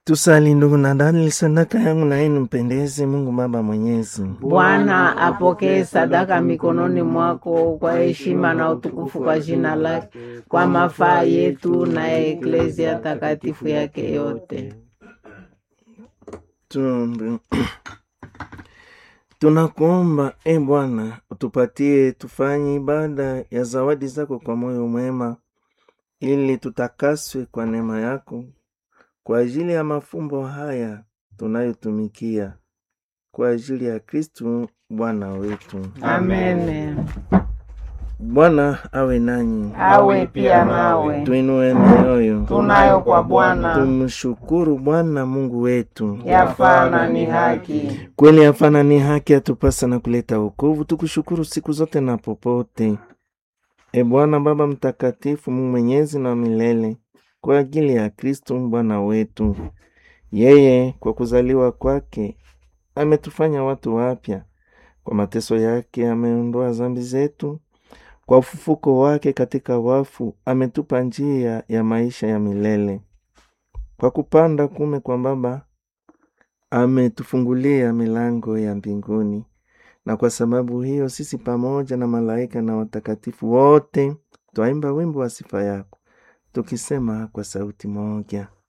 Tusali ndugu na dada, sadaka yangu na yenu mpendeze Mungu Baba Mwenyezi. Bwana apokee sadaka mikononi mwako kwa heshima na utukufu kwa jina lake, kwa mafaa yetu na ya eklezia takatifu yake yote. Tuombe. Tunakuomba e Bwana, utupatie tufanye ibada ya zawadi zako kwa moyo mwema, ili tutakaswe kwa neema yako kwa ajili ya mafumbo haya tunayotumikia kwa ajili ya Kristu Bwana wetu. Amen. Bwana awe nanyi, Awe pia nawe. tuinue mioyo, Tunayo kwa Bwana tumshukuru Bwana Mungu wetu. yafaa na ni haki. Kweli hapana, ni haki atupasa na kuleta wokovu. Tukushukuru siku zote na popote, e Bwana Baba Mtakatifu, Mungu mwenyezi na milele, kwa ajili ya Kristo Bwana wetu. Yeye kwa kuzaliwa kwake ametufanya watu wapya, kwa mateso yake ameondoa dhambi zetu, kwa ufufuko wake katika wafu ametupa njia ya maisha ya milele, kwa kupanda kume kwa Baba ametufungulia milango ya mbinguni, na kwa sababu hiyo sisi pamoja na malaika na watakatifu wote twaimba wimbo wa sifa yako tukisema kwa sauti moja